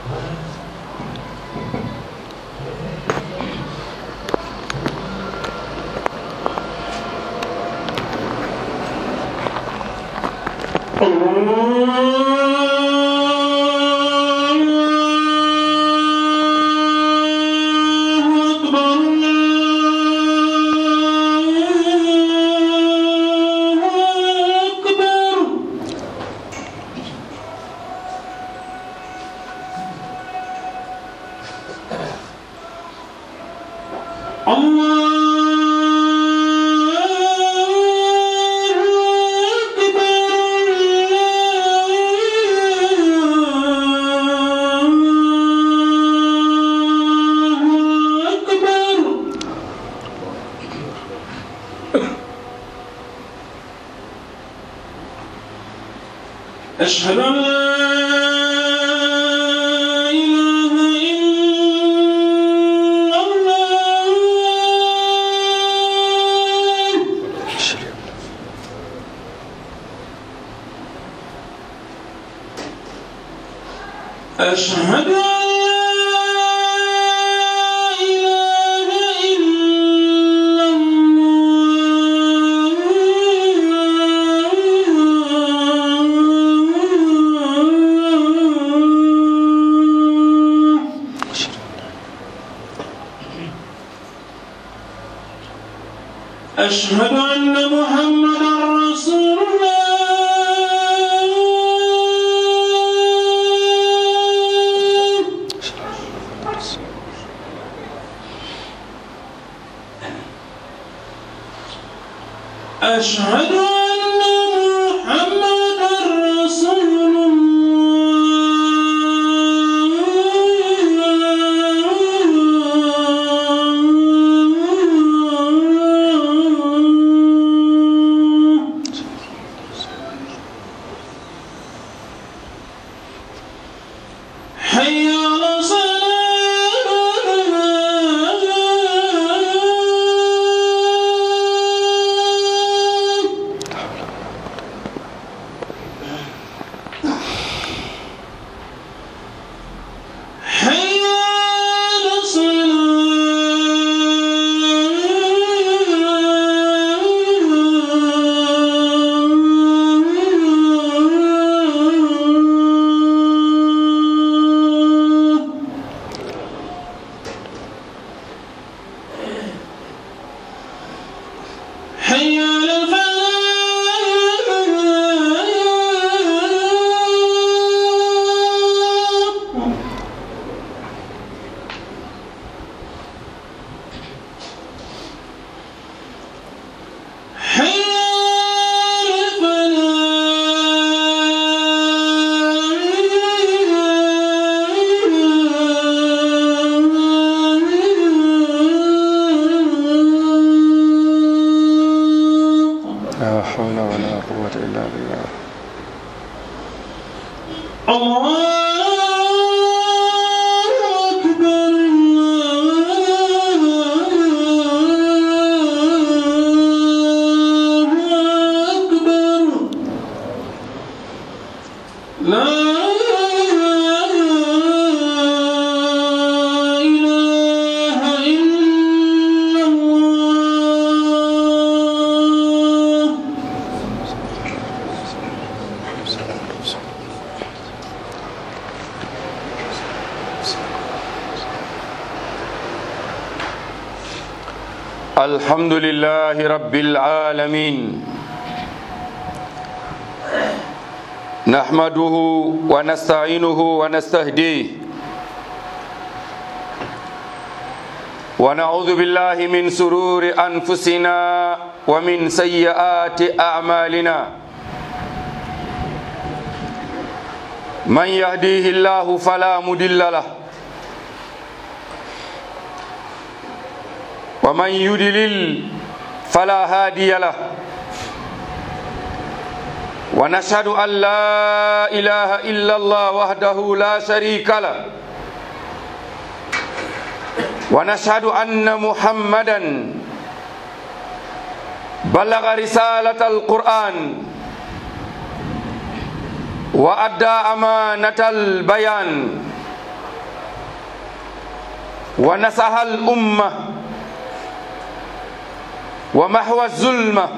أشهد أن لا إله إلا الله أشهد أن لا إله إلا الله أشهد أن محمدا رسول الله أشهد أن محمدا رسول الله حي على الصلاة حي على الصلاة حي على الفلاح حي على الفلاح لا حول ولا قوة إلا بالله الله أكبر الله أكبر لا إله إلا الله الحمد لله رب العالمين نحمده ونستعينه ونستهديه ونعوذ بالله من سرور أنفسنا ومن سيئات أعمالنا من يهديه الله فلا مضل له ومن يدلل فلا هادي له ونشهد أن لا إله إلا الله وحده لا شريك له ونشهد أن محمدا بلغ رسالة القرآن وأدى أمانة البيان ونصح الأمة ومحو الظلمة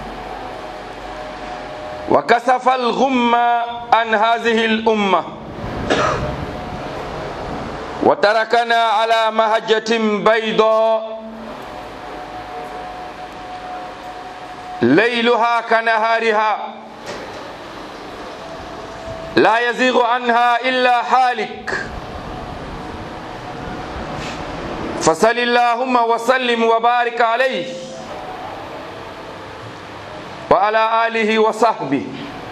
وكسف الغمة عن هذه الأمة وتركنا على مهجة بيضاء ليلها كنهارها لا يزيغ عنها إلا حالك فصل اللهم وسلم وبارك عليه وعلى آله وصحبه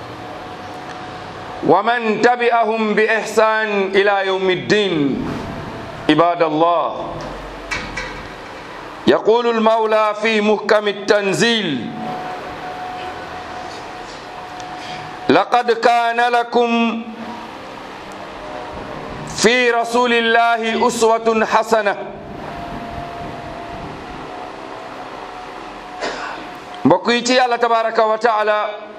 ومن تبعهم بإحسان إلى يوم الدين عباد الله يقول المولى في محكم التنزيل لقد كان لكم في رسول الله أسوة حسنة mbokk yi ci yàlla tabaraka wa taala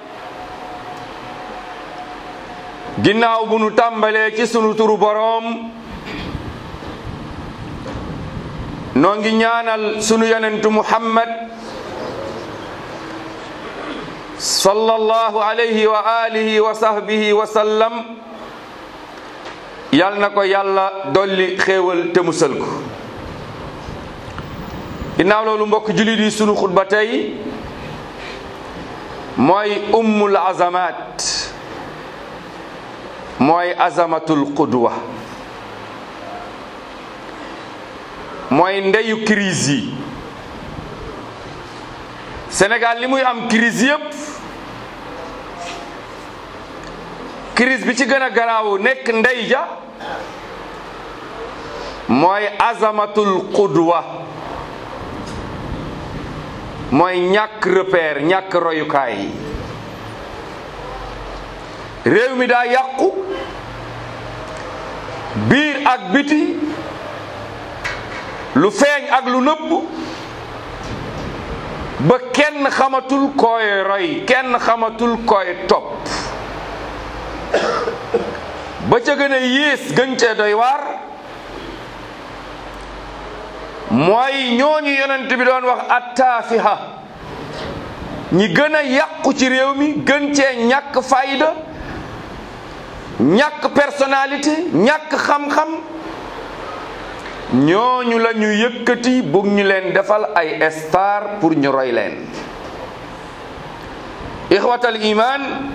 ginnaaw bu nu tàmbalee ci sunu turu boroom noo ngi ñaanal sunu yonentu muhammad sallallahu alayhi wa alihi wa sahbihi wa sallam yal na ko yàlla dolli xéewal te musal ko ginnaaw loolu mbokk julit yi sunu xutba tey mooy ummul azamat mooy azamatul qudwa mooy ndeyu crise yi Sénégal li muy am crise yépp crise bi ci gën a garaaw nekk ndey ja mooy azamatul qudwa mooy ñàkk repère ñàkk royukaay réew mi daa yàqu biir ak biti lu feeñ ak lu nëbb ba kenn xamatul koy roy kenn xamatul koy topp ba ca gën a yées gën cee doy waar mooy ñooñu yonent bi doon wax attaafiha ñi gën a yàqu ci réew mi gën cee ñàkk fayda ñàkk personnalité ñàkk xam-xam ñooñu la ñu yëkkati bugg ñu leen defal ay star pour ñu roy leen ixwatal iman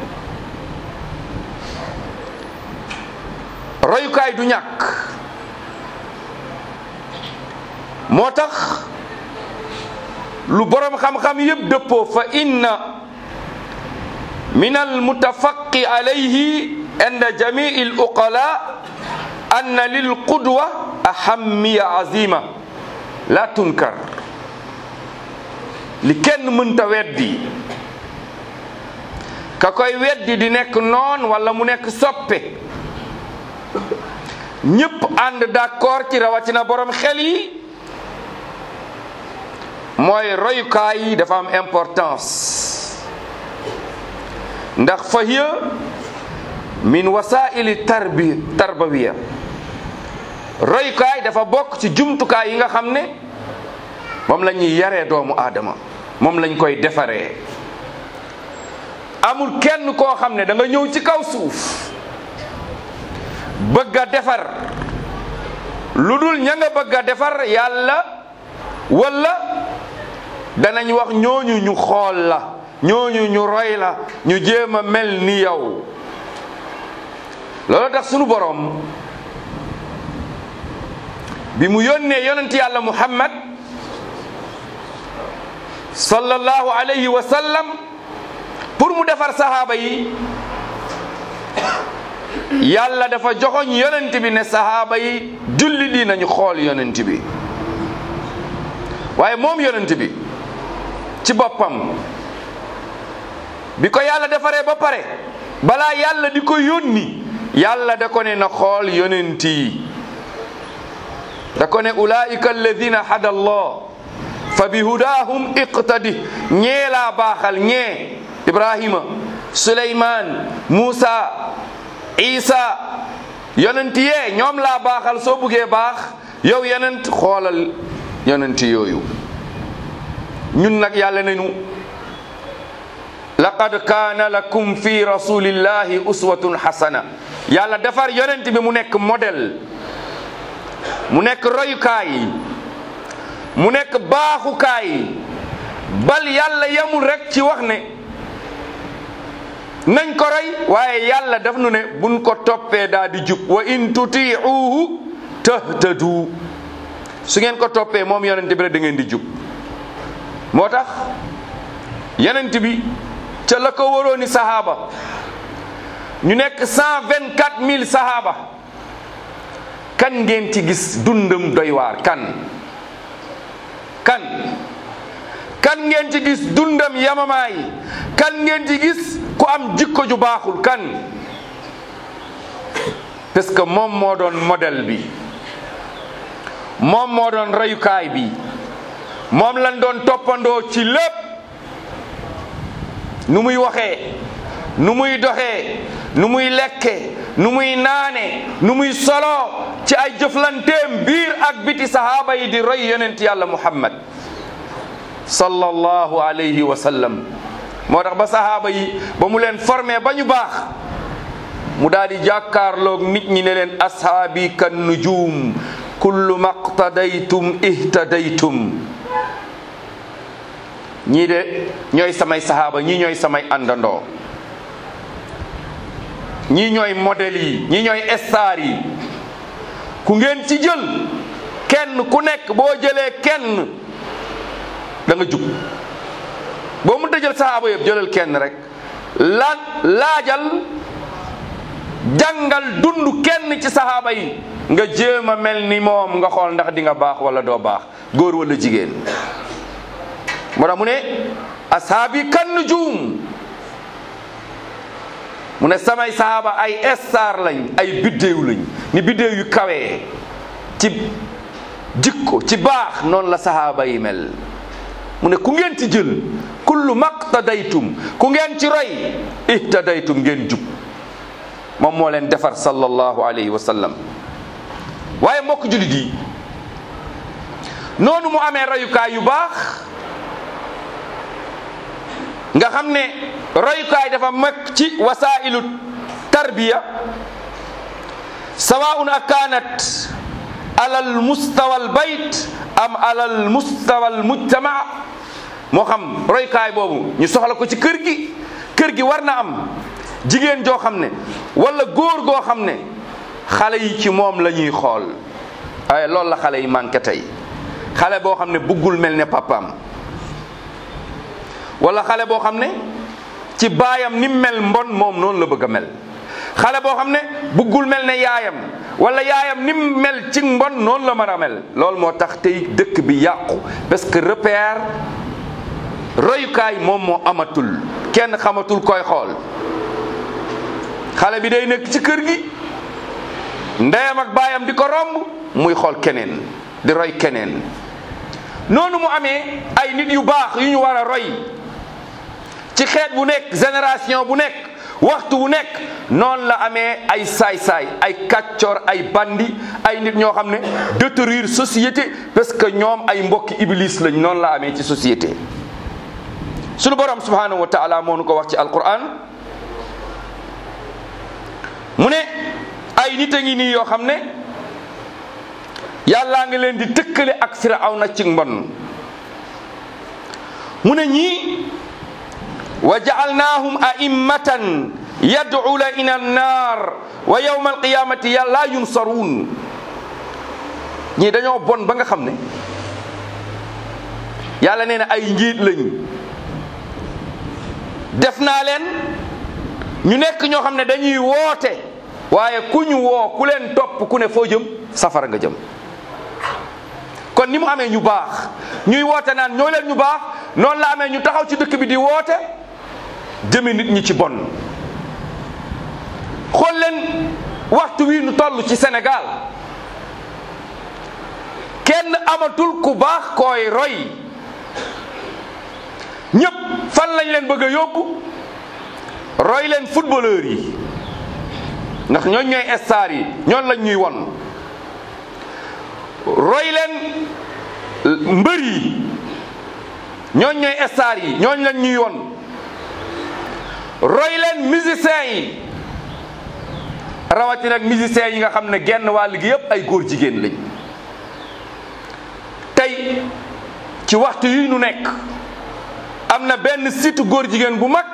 royukaay du ñàkk moo tax lu boroom xam-xam yépp dëppoo fa inna min almutafaqi alayhi inda jamii al uqala anna lil qudwa ahammiya azima la tunkar li kenn mënta weddi ka koy weddi di nekk noon wala mu nekk soppe ñépp ànd d'accord ci rawatina borom xel yi mooy royukaay yi dafa am importance ndax fa hiya min wasaili tarbi tarbawiya royukaay dafa bokk ci jumtukaay yi nga xam ne moom la ñuy yaree doomu aadama moom lañ koy defaree amul kenn koo xam ne da nga ñëw ci kaw suuf bëgg a defar lu dul ña nga bëgg a defar yàlla wala danañ wax ñooñu ñu xool la ñooñu ñu roy la ñu jéem a mel ni yow loolu tax sunu boroom bi mu yónnee yonent yàlla muhammad sallallahu alayhi wa sallam pour mu defar sahaaba yi yàlla dafa joxoñ yonent bi ne sahaaba yi julli di nañu xool yonent bi waaye moom yonent bi ci boppam bi ko yàlla defaree ba pare balaa yàlla di ko yónni yàlla da ko ne na xool yonent yi da ko ne ulaika alladina hada allah fa bi hudahum iqtadi ñee laa baaxal ñee ibrahima suleyman muusa isa yonent yee ñoom laa baaxal soo buggee baax yow yonent xoolal yonent yooyu ñun nag yàlla nañu laqad kaana lakum fi rasulillahi uswatun hasana yàlla defar yonent bi mu nekk modèle mu nekk royukaay mu nekk baaxukaay bal yàlla yamul rek ci wax ne nañ ko roy waaye yàlla daf nu ne buñ ko toppee daa di jub wa in tutiuhu tahtadu su ngeen ko toppee moom yonent bi rek da ngeen di jub moo tax yonent bi ca la ko warooni sahaaba ñu nekk cent vingt quatre mille sahaaba kan ngeen ci gis dundam doy waar kan kan kan ngeen ci gis dundam yamamaay kan ngeen ci gis ku am jikko ju baaxul kan parce que moom moo doon modèle bi moom moo doon reyukaay bi moom lañ doon toppandoo ci lépp nu muy waxee nu muy doxee nu muy lekke nu muy naane nu muy solo ci ay jëflanteem biir ak biti sahaaba yi di roy yonent yàlla muhammad sallallahu alayhi wa sallam moo tax ba sahaaba yi ba mu leen formé ba ñu baax mu daal di jàkkaarloog nit ñi ne leen ashaabi kan nujum kullu maqtadaytum ihtadaytum ñii de ñooy samay sahaaba ñii ñooy samay àndandoo ñii ñooy modèle yi ñii ñooy star yi ku ngeen ci jël kenn ku nekk boo jëlee kenn da nga jub boo mënta jël sahaaba yëpp jëlal kenn rek la laajal jàngal dund kenn ci sahaaba yi nga jéem a mel ni moom nga xool ndax di nga baax wala doo baax góor wala jigéen moo tax mu ne ashaabi kan nujum mu ne samay sahaaba ay star lañ ay biddéew lañ ni biddéew yu kawee ci jikko ci baax noonu la sahaaba yi mel mu ne ku ngeen ci jël kullu maqtadaytum ku ngeen ci roy ihtadaytum ngeen jub moom moo leen defar sallallahu alayhi wa sallam waaye mbokk julit yi noonu mu amee royukaay yu baax nga xam ne royukaay dafa mag ci wasailu tarbiya sawaun akanat ala al mustawa al bayt am ala al mustawa al mujtama moo xam royukaay boobu ñu soxla ko ci kër gi kër gi war na am jigéen joo xam ne wala góor goo xam ne xale yi ci moom la ñuy xool waaye loolu la xale yi manqué tey xale boo xam ne buggul mel ne papaam wala xale boo xam ne ci baayam ni mel mbon moom noonu la bëgg a mel xale boo xam ne buggul mel ne yaayam wala yaayam ni mel ci mbon noonu la mën a mel loolu moo tax tey dëkk bi yàqu parce que repère royukaay moom moo amatul kenn xamatul koy xool xale bi day nekk ci kër gi ndeyam ak baayam di ko romb muy xool keneen di roy keneen noonu mu amee ay nit yu baax yu ñu war a roy ci xeet bu nekk génération bu nekk waxtu bu nekk noonu la amee ay saay-saay ay kàccoor ay bandi ay nit ñoo xam ne détruire société parce que ñoom ay mbokki iblis lañ noonu la amee ci société sunu borom subhanahu wa taala moo nu ko wax ci alquran mu ne ay nit a ngi nii yoo xam ne yàllaa ngi leen di tëkkale ak firawna ci mbon mu ne ñii wa jaalnaahum a'immatan yad'una ila annar wa yawma alqiyamati la yunsaruun ñii dañoo bon ba nga xam ne yàlla nee na ay njiit lañ def naa leen ñu nekk ñoo xam ne dañuy woote waaye ku ñu woo ku leen topp ku ne foo jëm safara nga jëm kon ni mu amee ñu baax ñuy woote naan ñoo leen ñu baax noonu la amee ñu taxaw ci dëkk bi di woote jëme nit ñi ci bon xool leen waxtu wi nu toll ci Sénégal kenn amatul ku baax koy roy ñëpp fan lañ leen bëgg a yóbbu roy leen footballeur yi ndax ñooñ ñooy star yi ñoon lañ ñuy won roy leen mbër yi ñooñ ñooy star yi ñooñ lañ ñu yoon roy leen musiciens yi rawatina ak musiciens yi nga xam ne genn wàll gi yépp ay góor jigéen lañ tey ci waxtu yi nu nekk am na benn site góor jigéen bu mag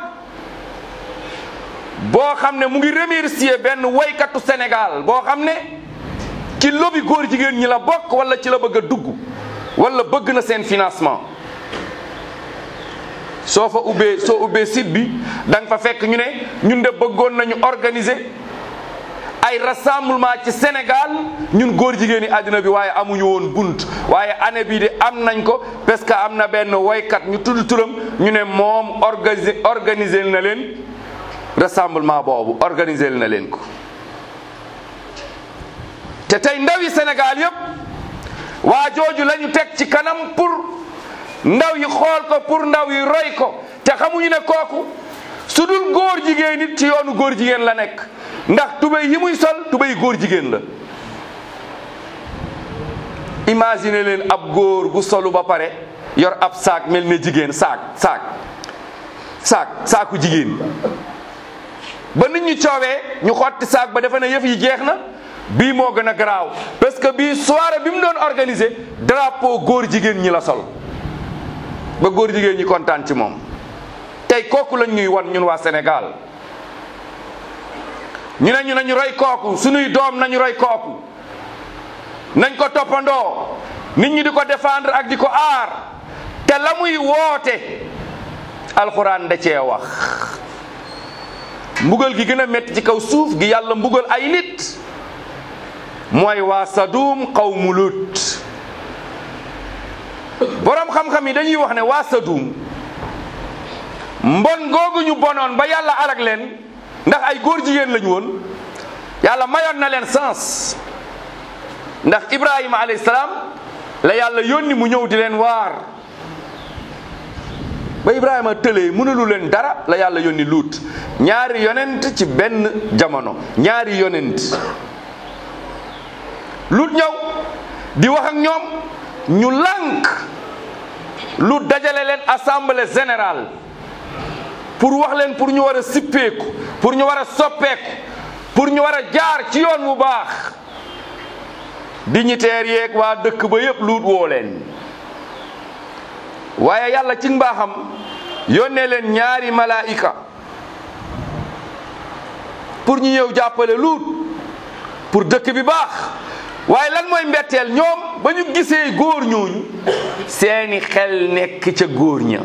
boo xam ne mu ngi remercier benn woykatu Sénégal boo xam ne ci lobby góor jigéen ñi la bokk wala ci la bëgg a dugg wala bëgg na seen financement soo fa ubbee soo ubbee site bi da nga fa fekk ñu ne ñun de bëggoon nañu organiser ay rassemblement ci Sénégal ñun góor jigéen ñi àddina bi waaye amuñu woon bunt waaye année bii de am nañ ko parce que am na benn woykat ñu tudd turam ñu ne moom organiser organiser na leen rassemblement boobu organiser na leen ko te tey ndawi Sénégal yépp waa jooju la ñu teg ci kanam pour ndaw yi xool ko pour ndaw yi roy ko te xamuñu ne kooku su dul góor jigéen it ci yoonu góor jigéen la nekk ndax tubéy yi muy sol tubéy góor jigéen la imagine leen ab góor gu solu ba pare yor ab saak mel ne jigéen saak saak saak saaku jigéen ba nit ñu coowee ñu xotti saak ba defe ne yëf yi jeex na bii moo gën a garaaw parce que bii soirée bi mu doon organisé drapeau góor jigéen ñi la sol ba góor jigéen ñi kontaan ci moom tey kooku lañ ñuy wan ñun waa Sénégal ñu ne ñu nañu roy kooku suñuy doom nañu roy kooku nañ ko toppandoo nit ñi di ko défendre ak di ko aar te la muy woote alxuraan da cee wax mbugal gi gën a métti ci kaw suuf gi yàlla mbugal ay nit mooy waa Sadum qawmu Lut boroom xam-xam yi dañuy wax ne waa Sadum mbon googu ñu bonoon ba yàlla alag leen ndax ay góor jigéen lañu woon yàlla mayoon na leen sens ndax Ibrahima alayhi salaam la yàlla yónni mu ñëw di leen waar ba Ibrahima tëlee mënulu leen dara la yàlla yónni luut ñaari yonent ci benn jamono ñaari yonent luut ñëw di wax ak ñoom ñu lànk lu dajale leen assemblée générale pour wax leen pour ñu war a sippeeku pour ñu war a soppeeku pour ñu war a jaar ci yoon bu baax dignitaires yeeg waa dëkk ba yépp luut woo leen waaye yàlla ci mbaaxam yónnee leen ñaari malaayika pour ñu ñëw jàppale luut pour dëkk bi baax waaye lan mooy mbetteel ñoom ba ñu gisee góor ñooñu seeni xel nekk ca góor ña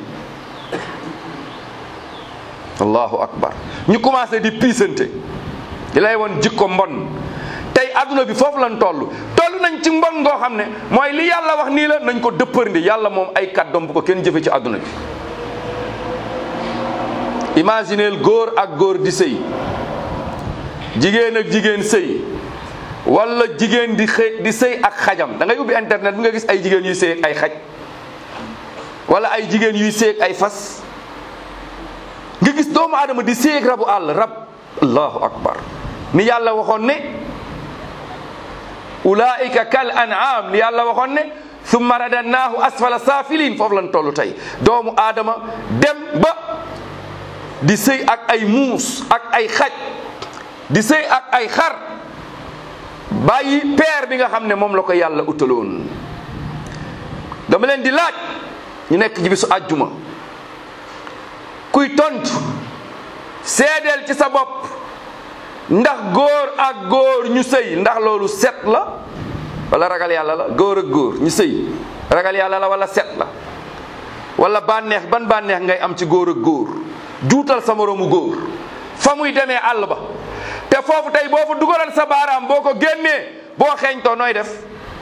allahu akbar ñu commencé di piisante di lay woon jikko mbon tey adduna bi foofu lañ toll toll nañ ci mbon ngoo xam ne mooy li yàlla wax nii la nañ ko dëppërndi yàlla moom ay kàddoom bu ko kenn jëfe ci adduna bi imagineel góor ak góor di sëy jigéen ak jigéen sëy wala jigéen di xëy di sëy ak xajam da ngay ubbi internet bi nga gis ay jigéen yuy sëy ak ay xaj wala ay jigéen yuy sëy ak ay fas nga gis doomu aadama di sëy ak rabu àll rab allahu akbar ni yàlla waxoon ne ulaika kal an'am ni yàlla waxoon ne summa radannaahu asfala saafiliin foofu lan toll tey doomu aadama dem ba di sëy ak ay muus ak ay xaj di sëy ak ay xar bàyyi peer bi nga xam ne moom la ko yàlla utaloon dama leen di laaj ñu nekk ci bisu àjjuma kuy tontu seedeel ci sa bopp ndax góor ak góor ñu sëy ndax loolu set la wala ragal yàlla la góor ak góor ñu sëy ragal yàlla la wala set la wala bànneex ban bànneex ngay am ci góor ak góor juutal sa moroomu góor fa muy demee àll ba te foofu tey boo fa dugalal sa baaraam boo ko génnee boo xeeñtoo nooy def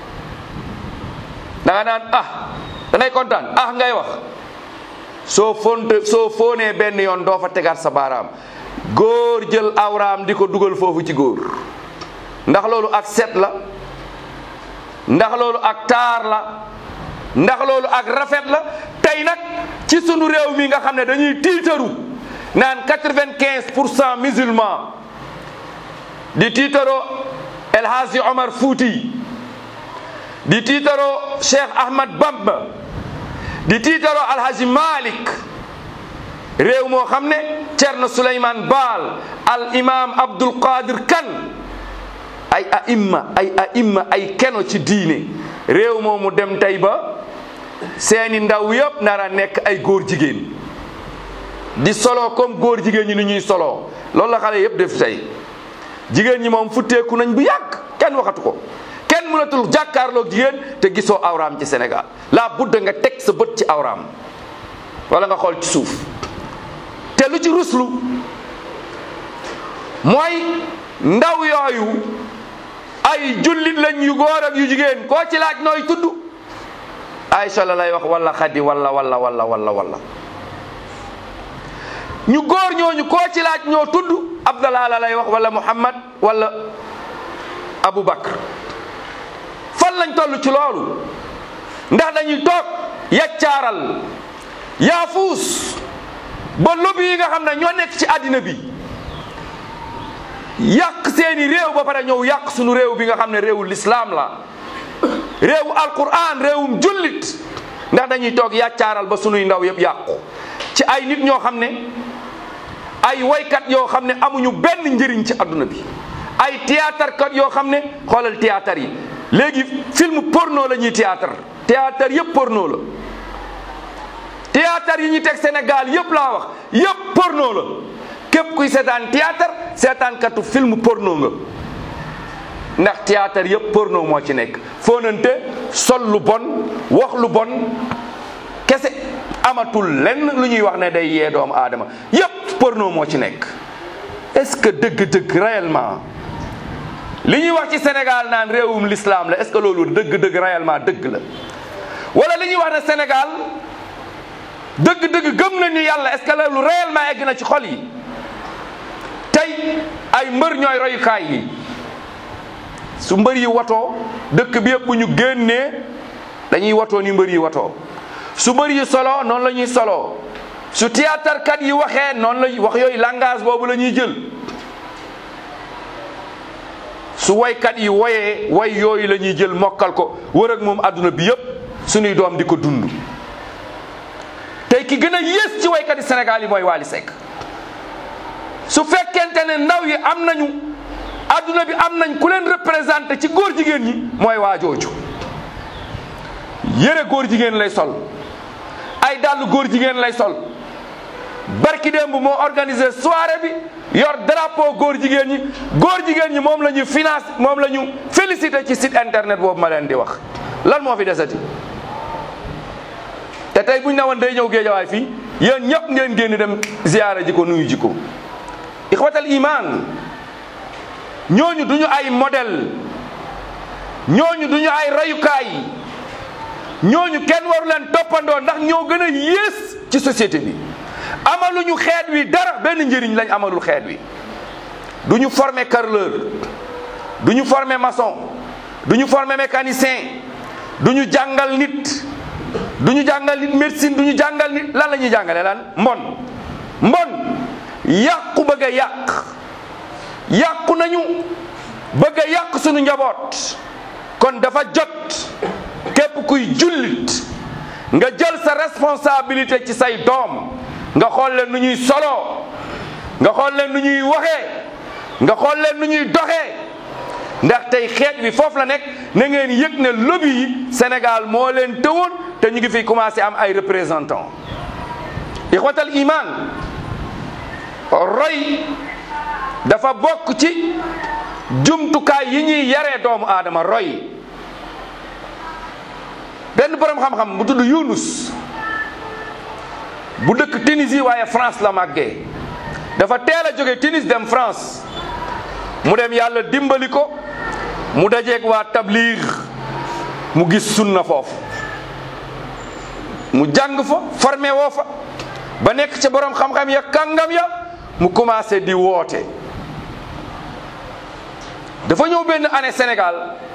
da nga naan ah da ngay kontaan ah ngay wax soo fonte soo foonee benn yoon doo fa tegaat sa baaraam góor jël awraam di ko dugal foofu ci góor ndax loolu ak set la ndax loolu ak taar la ndax loolu ak rafet la tey nag ci sunu réew mi nga xam ne dañuy tiitaru naan quatre-vingt-quinze pour cent musulman di tiitaroo El Hadji Omar Fouti di tiitaroo Cheikh Ahmad Bamba di tiitaroo Alhaji Malik réew moo xam ne Cerno Souleymane Baal al imam Abdul Qadir Kan ay aimma ay aimma ay keno ci diine réew moomu dem tey ba seeni ndaw yëpp nara nekk ay góor jigéen di solo comme góor jigéen ñi ni ñuy solo loolu la xale yëpp def tey jigéen ñi moom futteeku nañ bu yàgg kenn waxatu ko kenn mënatul jàkkaarloog jigéen te gisoo awraam ci Sénégal la budda nga teg sa bët ci awraam wala nga xool ci suuf te lu ci ruslu mooy ndaw yooyu ay jullit lañ yu góor ak yu jigéen koo ci laaj nooy tudd Aïcha la lay wax wala xadi wala wala wala wala wala ñu góor ñooñu koo ci laaj ñoo tudd Abdallah la lay wax wala Muhammad wala Abu Bakr fan lañ toll ci loolu ndax dañuy toog yaccaaral yaafuus ba lobby yi nga xam ne ñoo nekk ci àddina bi yàq seeni réew ba pare ñëw yàq sunu réew bi nga xam ne réewu lislaam la réewu alquran réewum jullit ndax dañuy toog yaccaaral ba sunuy ndaw yëpp yàqu ci ay nit ñoo xam ne ay woykat yoo xam ne amuñu benn njëriñ ci adduna bi ay théâtre kat yoo xam ne xoolal théâtre yi léegi film porno la ñuy théâtre théâtre yëpp porno la théâtre yi ñu teg Sénégal yëpp laa wax yëpp porno la képp kuy seetaan théâtre seetaankatu film porno nga ndax théâtre yëpp porno moo ci nekk fóonante sol lu bon wax lu bon kese amatul lenn lu ñuy wax ne day yee doomu aadama yëpp porno moo ci nekk est-ce que dëgg-dëgg réellement li ñuy wax ci Sénégal naan réewum l'islam la est-ce que loolu dëgg-dëgg réellement dëgg la wala li ñuy wax ne Sénégal dëgg-dëgg gëm nañu yàlla est-ce que loolu réellement egg na ci xol yi tey ay mbër ñooy royukaay yi su mbër yi watoo dëkk bi yëpp bu ñu génnee dañuy watoo ni mbër yi watoo su mbër yi solo noonu la ñuy solo su théâtre kat yi waxee noonu la wax yooyu langage boobu la ñuy jël su woykat yi woyee woy yooyu la ñuy jël mokkal ko wër ak moom adduna bi yëpp suñuy doom di ko dund tey ki gën a yées ci woykat yi Sénégal yi mooy Wally Seck su fekkente ne ndaw yi am nañu adduna bi am nañ ku leen représenté ci góor jigéen ñi mooy waa jooju yëre góor jigéen lay sol ay dàll góor jigéen lay sol barki démb moo organisé soirée bi yor drapeau góor jigéen ñi góor jigéen ñi moom la ñu finance moom la ñu félicité ci site internet boobu ma leen di wax lan moo fi desati te tey buñ ne woon day ñëw géejawaay fii yéen ñëpp ngeen génn dem ziyaara ji ko nuyu ji ko ixwatal iman ñooñu duñu ay modèle ñooñu duñu ay rayukaay ñooñu kenn waru leen toppandoo ndax ñoo gën a yées ci société bi amaluñu xeet wi dara benn njëriñ lañ amalul xeet wi du ñu former carreleur du ñu former maçon du ñu former mécanicien du ñu jàngal nit du ñu jàngal nit médecine du ñu jàngal nit lan la ñuy jàngale lan mbon mbon yàqu bëgg a yàq yàqu nañu bëgg a yàq suñu njaboot kon dafa jot képp kuy jullit nga jël sa responsabilité ci say doom nga xool leen nu ñuy solo nga xool leen nu ñuy waxee nga xool leen nu ñuy doxee ndax tey xeet bi foofu la nekk na ngeen yëg ne lobby yi Sénégal moo leen tëwoon te ñu ngi fi commencé am ay représentants ixwatal iman roy dafa bokk ci jumtukaay yi ñuy yaree doomu aadama roy benn borom xam-xam bu tudd Yunus bu dëkk Tunisie waaye France la màggee dafa teel a jóge Tunis dem France mu dem yàlla dimbali ko mu dajeeg waa tabliir mu gis sunna foofu mu jàng fa formé woo fa ba nekk ca borom xam-xam ya kàngam ya mu commencé di woote dafa ñëw benn année Sénégal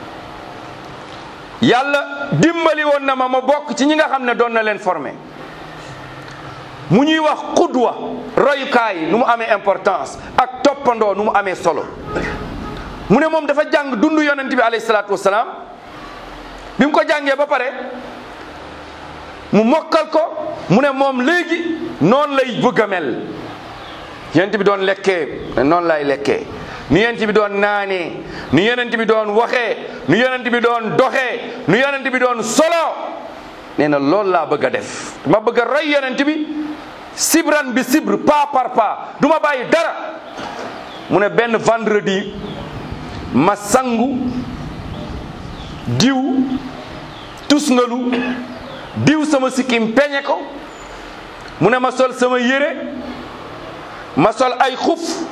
yàlla dimbali woon na ma ma bokk ci ñi nga xam ne doon na leen formé mu ñuy wax xudwa royukaay nu mu amee importance ak toppandoo nu mu amee solo mu ne moom dafa jàng dund yonent bi alayhi salaatu wasalaam bi mu ko jàngee ba pare mu mokkal ko mu ne moom léegi noonu lay bëgg a mel yonent bi doon lekkee noonu lay lekkee ni yonent bi doon naanee ni yonent bi doon waxee ni yonent bi doon doxee ni yonent bi doon solo nee na loolu laa bëgg a def ma bëgg a roy yonent bi sibran bi sibr pas par pas du ma bàyyi dara mu ne benn vendredi ma sangu diw tusngalu diw sama sikkim peñe ko mu ne ma sol sama yére ma sol ay xuf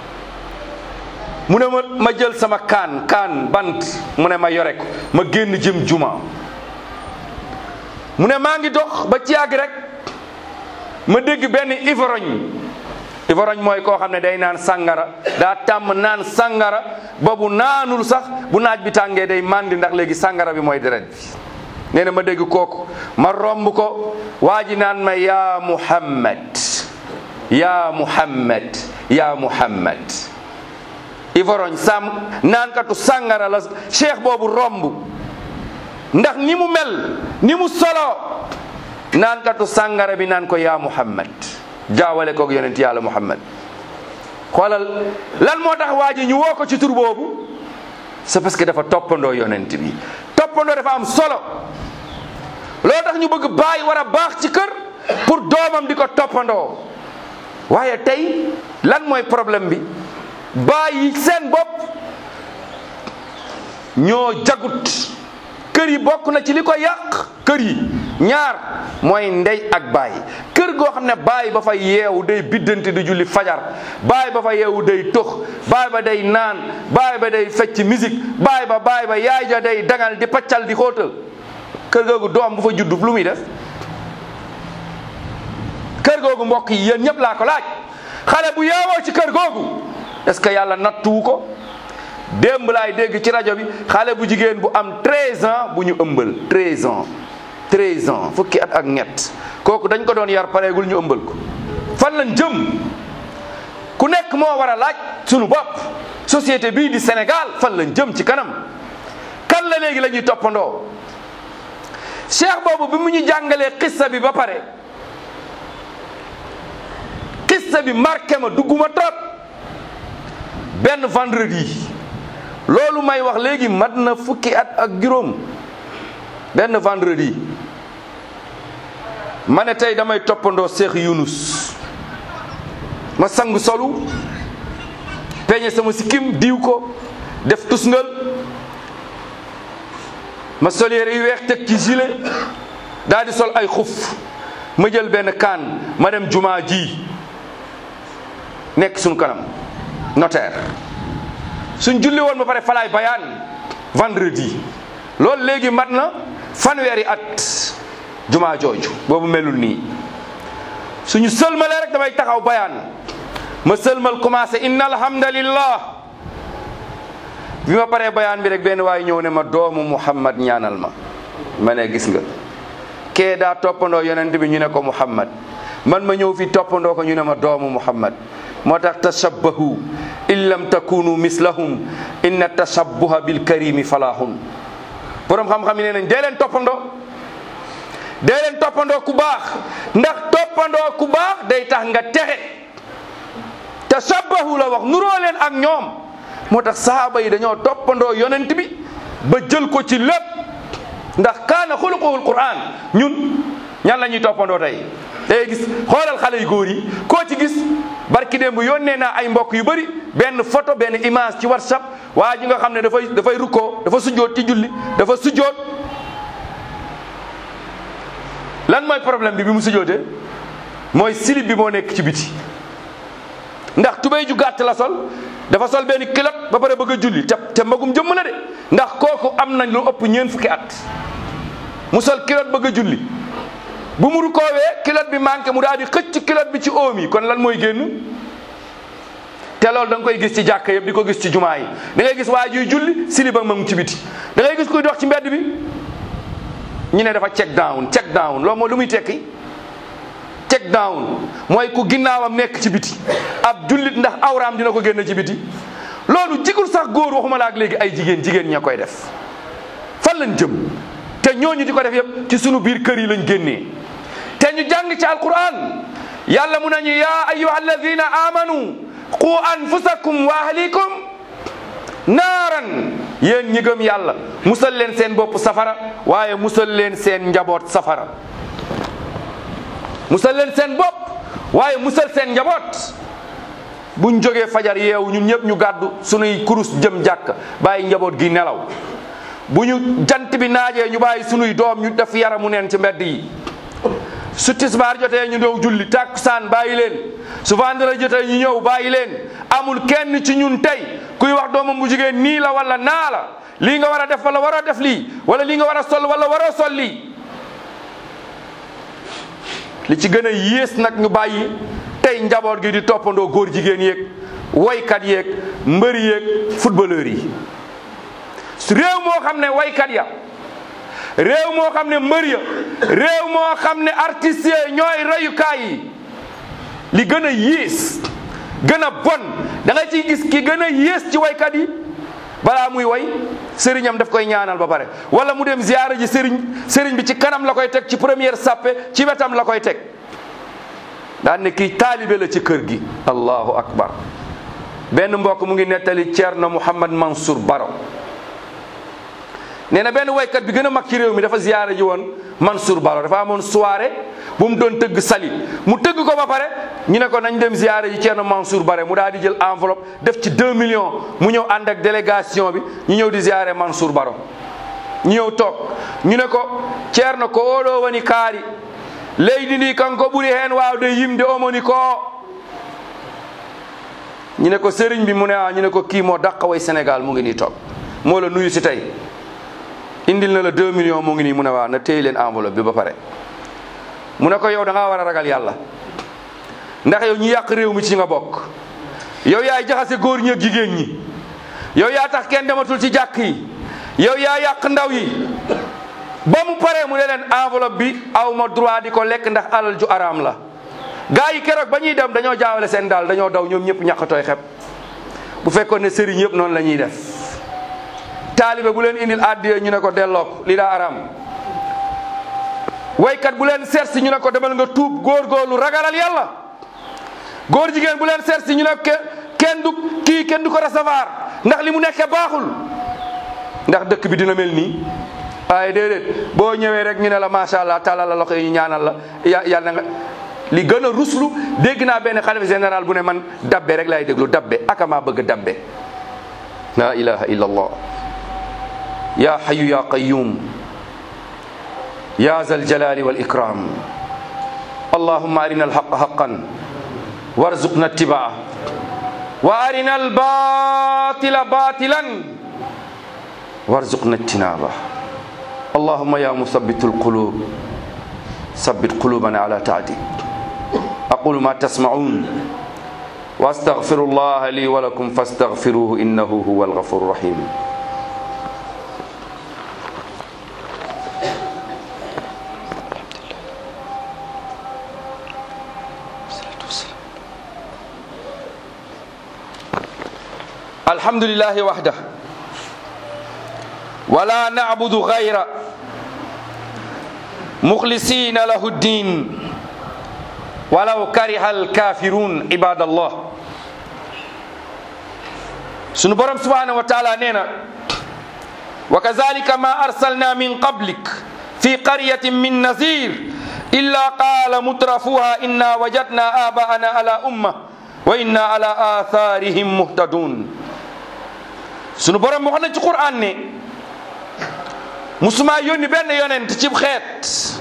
mu ne ma ma jël sama kaan kaan bant mu ne ma yore ko ma génn jëm juma mu ne maa ngi dox ba ci yàgg rek ma dégg benn ivrogne ivrogne mooy koo xam ne day naan sangara daa tàmm naan sangara ba bu naanul sax bu naaj bi tàngee day màndi ndax léegi sangara bi mooy deret bi nee na ma dégg kooku ma romb ko waa ji naan ma yaa muhammad yaa muhammad yaa muhammad ivorogne sam naankatu sàngara la cheikh boobu romb ndax ni mu mel ni mu solo naankatu sàngara bi naan ko yaa muhammad jaawale koog yonent yàlla muhammad xoolal lan moo tax waa ji ñu woo ko ci tur boobu c'est parce que dafa toppandoo yonent bi toppandoo dafa am solo loolu tax ñu bëgg baay war a baax ci kër pour doomam di ko toppandoo waaye tey lan mooy problème bi baay yi seen bopp ñoo jagut kër yi bokk na ci li ko yàq kër yi ñaar mooy ndey ak baay kër goo xam ne baay ba fa yeewu day biddanti di julli fajar baay ba fa yeewu day tox baay ba day naan baay ba day fecc musique baay ba baay ba yaay ja day dangal di paccal di xóotal kër googu doom bu fa juddu lu muy def kër googu mbokk yi yéen ñëpp laa ko laaj xale bu yeewoo ci kër googu est-ce que yàlla nattuwu ko démb laay dégg ci rajo bi xale bu jigéen bu am 13 ans bu ñu ëmbal 13 ans 13 ans fukki at ak ñett kooku dañ ko doon yar pareegul ñu ëmbal ko fan lañ jëm ku nekk moo war a laaj sunu bopp société bii di Sénégal fan lañ jëm ci kanam kan la léegi la ñuy toppandoo cheikh boobu bi mu ñu jàngalee xissa bi ba pare xissa bi marqué ma dugguma trop benn vendredi loolu may wax léegi mat na fukki at ak juróom benn vendredi ma ne tey damay toppandoo Cheikh Yunus ma sang solu peñe sama sikkim diw ko def tusngal ma sol yére yu weex teg ci gilet daal di sol ay xuf ma jël benn kaan ma dem jumaa ji nekk suñu kanam notaire suñ julli woon ba pare falaay bayaan vendredi loolu léegi mat na fanweeri at jumaa jooju boobu melul nii suñu sëlmalee rek damay taxaw bayaan ma sëlmal commencé inna alhamdalillah bi ma paree bayaan bi rek benn waaye ñëw ne ma doomu muhammad ñaanal ma ma ne gis nga kee daa toppandoo yonent bi ñu ne ko muhammad man ma ñëw fi toppandoo ko ñu ne ma doomu muhammad moo tax tashabbahu in lam takunu mislahum inna tashabbuha bil karimi falahun borom xam-xam yi nee nañ dee leen toppandoo dee leen toppandoo ku baax ndax toppandoo ku baax day tax nga texe tashabbahu la wax nuroo leen ak ñoom moo tax sahaaba yi dañoo toppandoo yonent bi ba jël ko ci lépp ndax kaana xuluquhul quran ñun ñan la ñuy toppandoo tey day gis xoolal xale yu góor yi koo ci gis barki démb yónnee naa ay mbokk yu bëri benn photo benn image ci whatsapp waa ji nga xam ne dafay dafay rukkoo dafa sujjoot ci julli dafa sujjoot lan mooy problème bi bi mu sujjootee mooy silib bi moo nekk ci biti ndax tubéy ju gàtt la sol dafa sol benn kilot ba pare bëgg a julli te te magum jëmm la de ndax kooku am nañ lu ëpp ñeent fukki at mu sol kilot bëgg a julli bu mu rukoowee kilot bi manqué mu daal di xëcc kilot bi ci oom yi kon lan mooy génn te loolu da nga koy gis ci jàkka yëpp di ko gis ci jumaa yi da ngay gis waa juy julli siliba ma ngi ci biti da ngay gis kuy dox ci mbedd bi ñu ne dafa check down check down loolu mooy lu muy tekki check down mooy ku ginnaawam nekk ci biti ab jullit ndax awraam dina ko génn ci biti loolu jigul sax góor waxuma la ak léegi ay jigéen jigéen ña koy def fan lañ jëm te ñooñu di ko def yëpp ci sunu biir kër yi lañ génnee te ñu jàng ci alquran yàlla mu nañu yaa ayuha alladina amanu qu anfusakum wa ahlikum naaran yéen ñi gëm yàlla musal leen seen bopp safara waaye musal leen seen njaboot safara musal leen seen bopp waaye musal seen njaboot buñ jógee fajar yeewu ñun ñëpp ñu gàddu sunuy kurus jëm jàkk bàyyi njaboot gi nelaw bu ñu jant bi naajee ñu bàyyi sunuy doom ñu def yaramu neen ci mbedd yi su tisbaar jotee ñu dow julli tàkkusaan bàyyi leen su vendredi jotee ñu ñëw bàyyi leen amul kenn ci ñun tey kuy wax doomam bu jigéen nii la wala naa la lii nga war a def wala waroo def lii wala lii nga war a sol wala waroo sol lii li ci gën a yées nag ñu bàyyi tey njaboot gi di toppandoo góor jigéen yeeg woykat yeeg mbëri yeeg footballeur yi réew moo xam ne woykat ya réew moo xam ne mbër ya réew moo xam ne artistes yi ñooy reyukaay yi li gën a yées gën a bon da nga ciy gis ki gën a yées ci waykat yi balaa muy way sëriñam daf koy ñaanal ba pare wala mu dem ziyaara ji sëriñ sëriñ bi ci kanam la koy teg ci première sàppe ci wetam la koy teg daan ne kii taalibe la ci kër gi allahu akbar benn mbokk mu ngi nettali Ceerno Mouhamad Mansour Baro nee na benn waykat bi gën a mag ci réew mi dafa ziyaara ji woon Mansour Baro dafa amoon soirée bu mu doon tëgg sali mu tëgg ko ba pare ñu ne ko nañ dem ziyaara ji Ceerno Mansour Bare mu daal di jël enveloppe def ci 2 millions mu ñëw ànd ak délégation bi ñu ñëw di ziyaare Mansour Baro ñu ñëw toog ñu ne ko Ceerno ko oɗo woni kaari leydi ndi kanko ɓuri heen waawde yimde omoni ko ñu ne ko sëriñ bi mu ne a ñu ne ko kii moo dàqa way Sénégal mu ngi nii toog moo la nuyu si tey indil na la 2 millions mu ngi nii mu ne waaw na téye leen enveloppe bi ba pare mu ne ko yow da ngaa war a ragal yàlla ndax yow ñu yàq réew mi ci nga bokk yow yaay jaxase góor ñi ak jigéen ñi yow yaa tax kenn dematul ci jàkk yi yow yaa yàq ndaw yi ba mu paree mu ne leen enveloppe bi aw ma droit di ko lekk ndax alal ju araam la gaa yi keroog ba ñuy dem dañoo jaawale seen daal dañoo daw ñoom ñëpp ñàkkatooy xeb bu fekkoon ne sëriñ yëpp noonu la ñuy def taalibe bu leen indil addiya ñu ne ko delloo ko li daa araam waykat bu leen seet si ñu ne ko demal nga tuub góorgóorlu ragalal yàlla góor jigéen bu leen seet si ñu ne kenn du kii kenn du ko recevoir ndax li mu nekkee baaxul ndax dëkk bi dina mel nii waaye déedéet boo ñëwee rek ñu ne la macha allah tàllal la loxo yi ñu ñaanal la ya yàlla nga li gën a ruslu dégg naa benn xalifa général bu ne man dabbe rek laay déglu dabbe aka maa bëgg dabbe la ilaha illa allah ya hayu ya qayyum يا ذا الجلال والإكرام اللهم أرنا الحق حقا وارزقنا اتباعه وأرنا الباطل باطلا وارزقنا اجتنابه اللهم يا مثبت القلوب ثبت قلوبنا على طاعتك أقول ما تسمعون وأستغفر الله لي ولكم فاستغفروه إنه هو الغفور الرحيم الحمد لله وحده ولا نعبد غيره مخلصين له الدين ولو كره الكافرون عباد الله sunu borom subhanahu wa taala nee na wa kazalika ma arsalna min qablik fi qaryatin min nazir illa qala mutrafuha inna wajadna abaana ala umma wa inna ala atharihim muhtadun sunu borom wax na ci Qur'an ne musuma yónni benn yonent ci xeet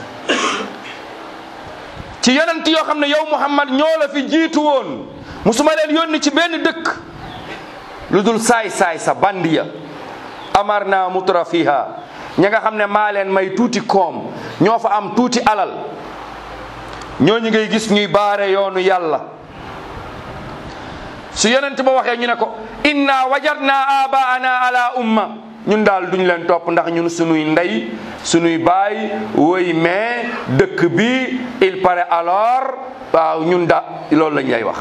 ci yonent yoo xam ne yow Muhammad ñoo la fi jiitu woon musuma leen yónni ci benn dëkk lu dul saay-saay sa bandiya amar na mutra fiha ña nga xam ne maa leen may tuuti koom ñoo fa am tuuti alal ñooñu ngay gis ñuy baare yoonu yàlla su yonent ba waxee ñu ne ko inna wajadna abaana ala umma ñun daal duñ leen topp ndax ñun sunuy ndey sunuy baay woy mais dëkk bi il paraît alors waaw ñun da loolu lañ lay wax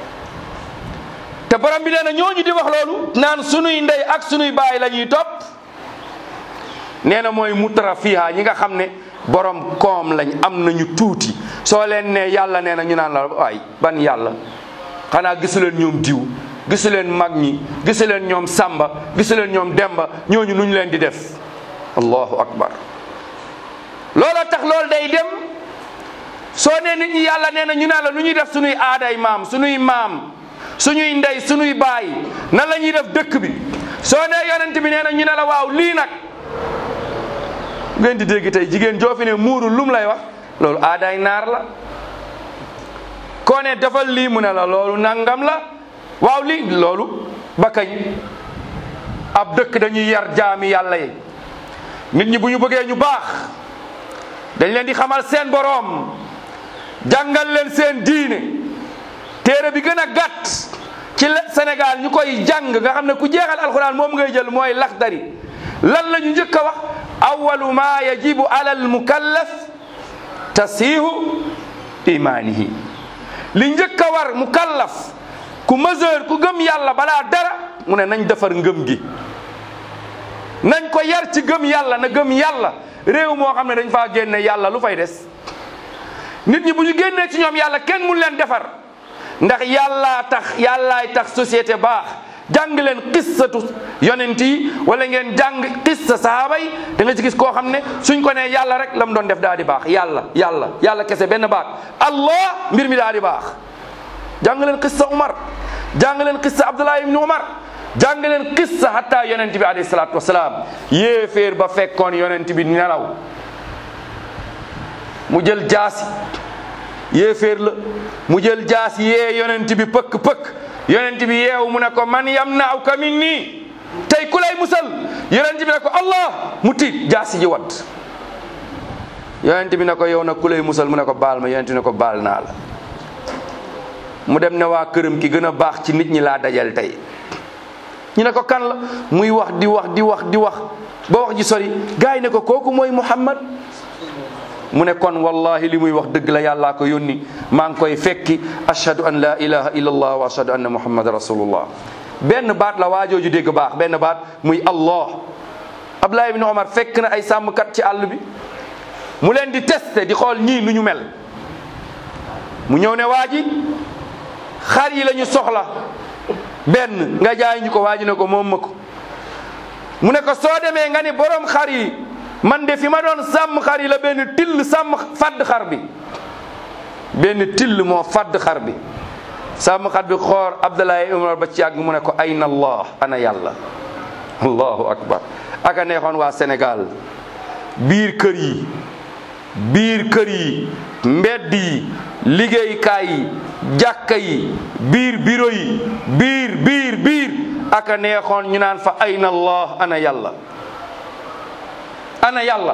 te borom bi nee na ñooñu di wax loolu naan sunuy ndey ak sunuy baay la ñuy topp nee na mooy mutra fiha ñi nga xam ne borom koom lañ am nañu tuuti soo leen ne yàlla nee na ñu naan la waay ban yàlla xanaa gisu leen ñoom diw gisu leen mag ñi gisu leen ñoom sàmba gisu leen ñoom demba ñooñu nuñ leen di def allahu akbar loola tax loolu day dem soo nee nit ñi yàlla nee na ñu naan la nu ñuy def suñuy aaday maam suñuy maam suñuy ndey suñuy baay nan la ñuy def dëkk bi soo nee yonent bi nee na ñu ne la waaw lii nag ngeen di dégg tey jigéen joo fi ne muuru lum lay wax loolu aadaay naar la koo ne defal lii mu ne la loolu nangam la waaw lii loolu ba kañ ab dëkk dañuy yar jaami yàlla yi nit ñi bu ñu bëggee ñu baax dañ leen di xamal seen boroom jàngal leen seen diine téere bi gën a gàtt ci Sénégal ñu koy jàng nga xam ne ku jeexal alxuraan moom ngay jël mooy laxdari lan la ñu njëkk a wax awalu ma yajibu ala al mukallaf tasihu imaanihi li njëkk a war mukallaf ku mesure ku gëm yàlla balaa dara mu ne nañ defar ngëm gi nañ ko yar ci gëm yàlla na gëm yàlla réew moo xam ne dañ faa génne yàlla lu fay des nit ñi bu ñu génnee ci ñoom yàlla kenn mun leen defar ndax yàllaa tax yàllaay tax société baax jàng leen qissatu yonent yi wala ngeen jàng qissa sahaaba yi da nga ci gis koo xam ne suñ ko nee yàlla rek la mu doon def daa di baax yàlla yàlla yàlla kese benn baax allah mbir mi daa di baax jàng leen qissa Umar jàng leen qissa Abdullah ibn Umar jàng leen qissa hatta yonent bi alayhi salaatu wasalaam yéeféer ba fekkoon yonent bi nelaw mu jël jaasi yéeféer la mu jël jaasi yee yonent bi pëkk pëkk yonent bi yeewu mu ne ko man yamna'uka minni tey ku lay musal yonent bi ne ko allah mu tiit jaasi ji wadd yonent bi ne ko yow nag ku lay musal mu ne ko baal ma yonent bi ne ko baal naa la mu dem ne waa këram ki gën a baax ci nit ñi laa dajal tey ñu ne ko kan la muy wax di wax di wax di wax ba wax ji sori gars yi ne ko kooku mooy Muhammad mu ne kon wallahi li muy wax dëgg la yàllaa ko yónni maa ngi koy fekki ashhadu an la ilaha illa allah wa ashhadu anna muhammad rasulullah benn baat la waajooju dégg baax benn baat muy allah abdullah ibn omar fekk na ay sàmmkat ci àll bi mu leen di testé di xool ñii nu ñu mel mu ñëw ne waa ji xar yi la ñu soxla benn nga jaay ñu ko waa ji ne ko moom ma ko mu ne ko soo demee nga ni borom xar yi man de fi ma doon sàmm xar yi la benn till sàmm fadd xar bi benn till moo fadd xar bi sàmm xar bi xoor Abdoulaye Umar ba ci yàgg mu ne ko ayna allah ana yàlla allahu akbar aka neexoon waa Sénégal biir kër yi biir kër yi mbedd yi liggéeykaay yi jàkka yi biir bureau yi biir biir biir aka neexoon ñu naan fa ayna allah ana yàlla ana yàlla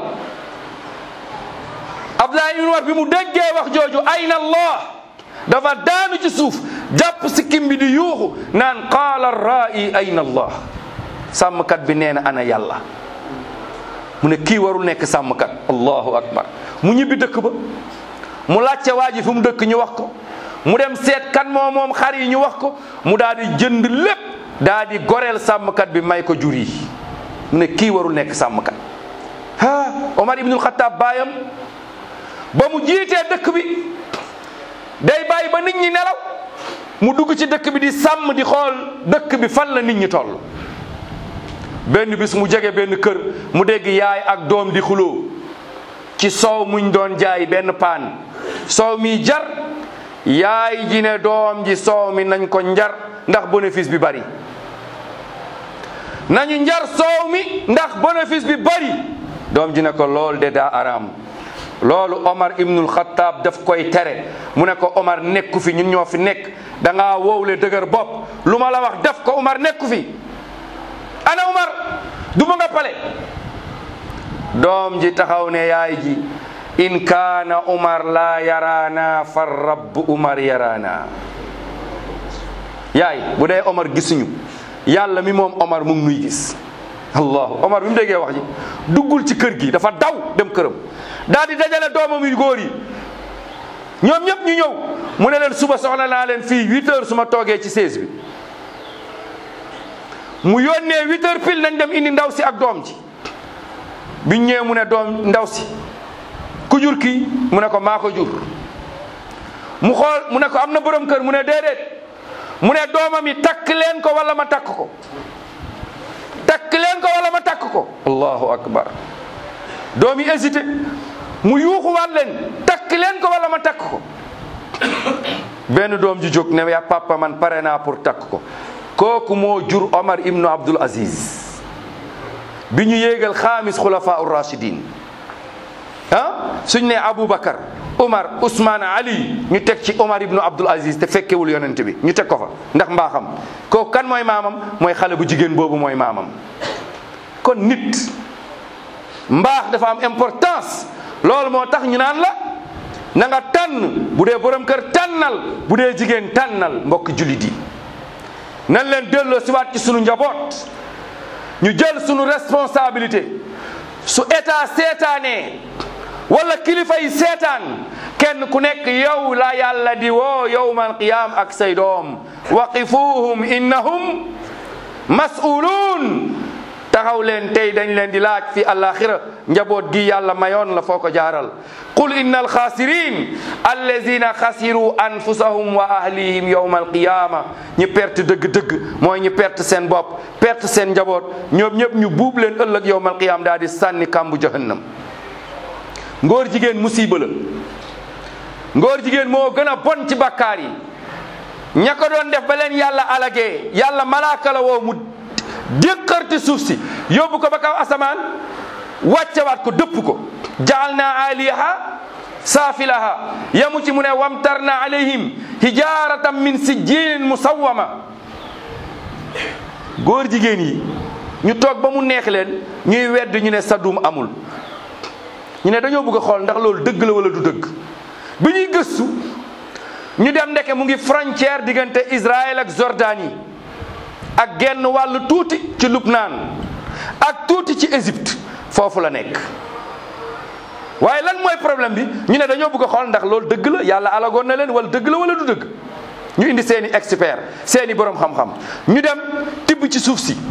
Abdoulaye ibn Umar bi mu déggee wax jooju ayna allah dafa daanu ci suuf jàpp sikkim bi di yuuxu naan qaala ra'i ayna allah sàmmkat bi nee na ana yàlla mu ne kii warul nekk sàmmkat allahu akbar mu ñibbi dëkk ba mu laajte waa ji fu mu dëkk ñu wax ko mu dem seet kan moo moom xar yi ñu wax ko mu daal di jënd lépp daal di goreel sàmmkat bi may ko jur yi mu ne kii warul nekk sàmmkat ah Omar ibnul Xattaab baayam ba mu jiitee dëkk bi day bàyyi ba nit ñi nelaw mu dugg ci dëkk bi di sàmm di xool dëkk bi fan la nit ñi toll benn bis mu jege benn kër mu dégg yaay ak doom di xuloo ci soow muñ doon jaay benn paan soow mi jar yaay ji ne doom ji soow mi nañ ko njar ndax bénéfice bi bari nañu njar soow mi ndax bénéfice bi bari doom ji ne ko lool de daa araam loolu Omar ibnul Xattaab daf koy tere mu ne ko Omar nekku fi ñun ñoo fi nekk da ngaa wowle dëgër bopp lu ma la wax def ko Omar nekku fi ana Omar du ma nga pale doom ji taxaw ne yaay ji in kaana Omar laa yaraana fa rabb Omar yaraana yaay bu dee Omar gisuñu yàlla mi moom Omar mu ngi nuy gis allahu Omar bi mu déggee wax ji duggul ci kër gi dafa daw dem këram daal di dajale doomam yu góor yi ñoom ñëpp ñu ñëw mu ne leen suba soxla naa leen fii huit heures su ma toogee ci seize bi mu yónnee huit heures pile nañ dem indi ndaw si ak doom ji biñ ñëwee mu ne doom ndaw si ku jur kii mu ne ko maa ko jur mu xool mu ne ko am na borom kër mu ne déedéet mu ne doomam yi takk leen ko wala ma takk ko takk leen ko wala ma takk ko allahu akbar doom yi hésité mu yuuxuwaat leen takk leen ko wala ma takk ko benn doom ji jóg ne ya papa man pare naa pour takk ko kooku moo jur Omar ibnu Abdul Aziz bi ñu yéegal xaamis xulafa ur rachidin ah suñ ne Aboubacar Umar Ousmane Ali ñu teg ci Omar ibnu Abdul Aziz te fekkewul yonent bi ñu teg ko fa ndax mbaaxam kooku kan mooy maamam mooy xale bu jigéen boobu mooy maamam kon nit mbaax dafa am importance loolu moo tax ñu naan la na nga tànn bu dee borom kër tànnal bu dee jigéen tànnal mbokk jullit yi nan leen delloo siwaat ci sunu njaboot ñu jël sunu responsabilité su état seetaanee wala kilifa yi seetaan kenn ku nekk yow la yàlla di woo yowmal qiyam ak say doom waqifuhum innahum mas'uluun taxaw leen tey dañ leen di laaj fi alaxira njaboot gi yàlla mayoon la foo ko jaaral qul inna alxaasirin allazina xasiru anfusahum wa ahlihim yowma alqiyama ñi perte dëgg-dëgg mooy ñi perte seen bopp perte seen njaboot ñoom ñëpp ñu buub leen ëllëg yowma alqiyama daal di sànni kàmbu jahannam ngóor jigéen musiba la ngóor jigéen moo gën a bon ci bakkaar yi ña ko doon def ba leen yàlla alagee yàlla malaaka la woo mu déqarti suuf si yóbbu ko ba kaw asamaan wàccewaat ko dëpp ko jaal naa aliyaha saafilaha yamu ci mu ne wamtarna alayhim hijaratan min sijjinin musawwama góor jigéen yi ñu toog ba mu neex leen ñuy wedd ñu ne sadum amul ñu ne dañoo bëgg a xool ndax loolu dëgg la wala du dëgg bi ñuy gëstu ñu dem ndeke mu ngi frontière diggante Israël ak Jordanie ak genn wàll tuuti ci Lubnaan ak tuuti ci Égypte foofu la nekk waaye lan mooy problème bi ñu ne dañoo bëgg a xool ndax loolu dëgg la yàlla alagoon na leen wala dëgg la wala du dëgg ñu indi seeni expert seeni borom xam-xam ñu dem tibb ci suuf si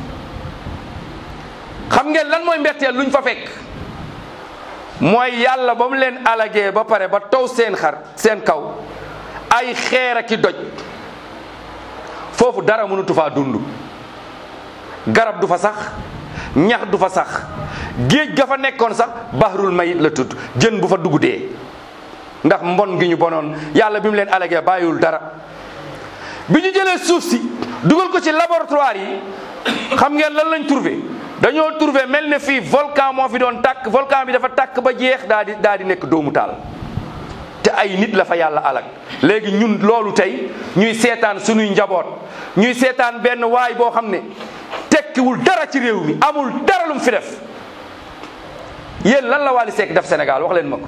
xam ngeen lan mooy mbetteel luñ fa fekk mooy yàlla ba mu leen alagee ba pare ba taw seen xar seen kaw ay xeer ak i doj foofu dara mënatu faa dund garab du fa sax ñax du fa sax géej ga fa nekkoon sax bahrul mayit la tudd jën bu fa dugg dee ndax mbon gi ñu bonoon yàlla bi mu leen alagee bàyyiwul dara bi ñu jëlee suuf si dugal ko ci laboratoire yi xam ngeen lan lañ trouvé dañoo trouvé mel ne fii volcan moo fi doon tàkk volcan bi dafa tàkk ba jeex daa di daa di nekk doomu taal te ay nit la fa yàlla alag léegi ñun loolu tey ñuy seetaan suñuy njaboot ñuy seetaan benn waay boo xam ne tekkiwul dara ci réew mi amul dara lu mu fi def yéen lan la Wally Seck def Sénégal wax leen ma ko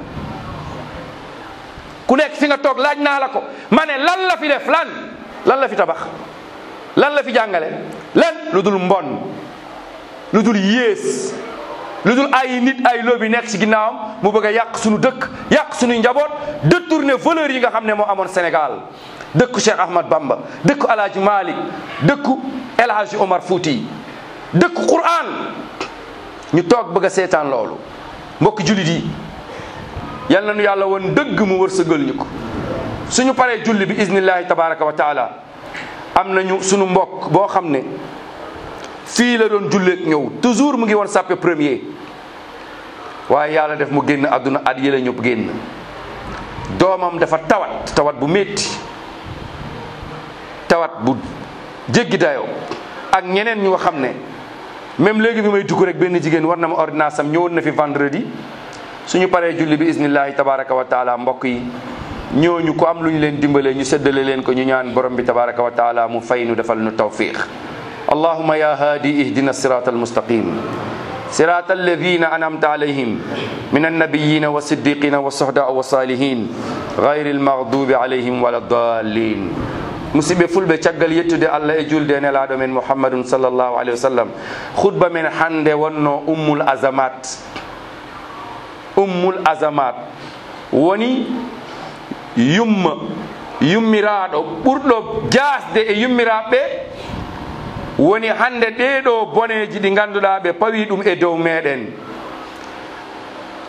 ku nekk fi nga toog laaj naa la ko ma ne lan la fi def lan lan la fi tabax lan la fi jàngale lan lu dul mbon lu dul yées lu dul ay nit ay lobby nekk ci ginnaawam mu bëgg a yàq suñu dëkk yàq suñuy njaboot détourner valeurs yi nga xam ne moo amoon Sénégal dëkku Cheikh Ahmad Bamba dëkku El Hadj Malick dëkku El Hadj Omar Fouti dëkku Qur'an ñu toog bëgg a seetaan loolu mbokk jullit yi yal nañu yàlla woon dëgg mu wërsëgal ñu ko suñu paree julli bi iznillahi tabaraka wa taala am nañu suñu mbokk boo xam ne fii la doon julleek ñëw toujours mu ngi woon sàppe premier waaye yàlla def mu génn àdduna at yële ñëpp génn doomam dafa tawat tawat bu métti tawat bu jéggi dayoo ak ñeneen ñu nga xam ne même léegi bi may dugg rek benn jigéen war na ma ordonnance am ñëwoon na fi vendredi suñu paree julli bi isnillahi tabaraka wa taala mbokk yi ñooñu ko am lu ñu leen dimbalee ñu séddale leen ko ñu ñaan borom bi tabaraka wa taala mu fay nu defal nu tawfiq allahuma ya haadi ihdina sirata almustaqim صراط الذين أنعمت عليهم من النبيين والصديقين والصهداء والصالحين غير المغضوب عليهم ولا الضالين musidɓe fulɓe caggal yettude allah e julde e nelaɗo men mouhammadun sallllahu alayhi wa sallam khutba men hande wonno ummul azamat ummul azamat woni yumma yummiraɗo ɓurɗo jasde e yummiraɓe woni hande ɗeɗo boneji ɗi ganduɗa ɓe pawi ɗum e dow meɗen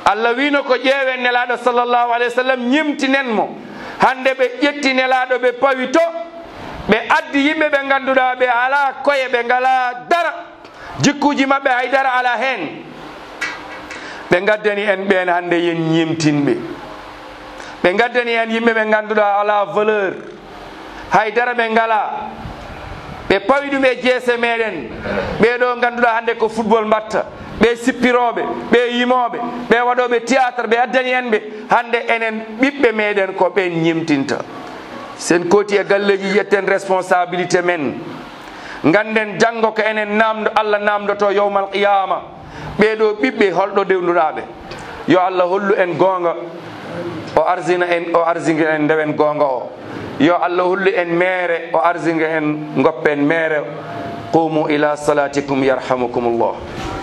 allah wino ko ƴeewen nelaɗo sallllahu alayhi wa sallam ñimtinen mo hande ɓe ƴetti nelaɗo ɓe pawi to ɓe addi yimɓe ɓe ganduɗa ɓe ala koye ɓe ngala dara jikkuji maɓɓe haydara ala hen ɓe gaddani en ɓen hande yen ñimtinɓe ɓe gaddani en yimɓe ɓe ganduɗa ala valeur haydara ɓe ngala ɓe pawi ɗum e jeese meɗen ɓeɗo ganduɗa hande ko football mbatta ɓe sippiroɓe ɓe yimoɓe ɓe waɗoɓe théâtre ɓe addani en ɓe hande enen ɓiɓɓe meɗen ko ɓen ñimtinta sen kooti e galleji yetten responsabilité men ganden janggo ko enen namdo allah namdoto yowmal qiyama ɓeɗo ɓiɓɓe holɗo dewnuɗaɓe yo allah hollu en gonga o arsina en o arsinga en ndewen gonga o yo allah hollu en meere o arsinga en goppen meere qumu ila salatikum yarhamukum llah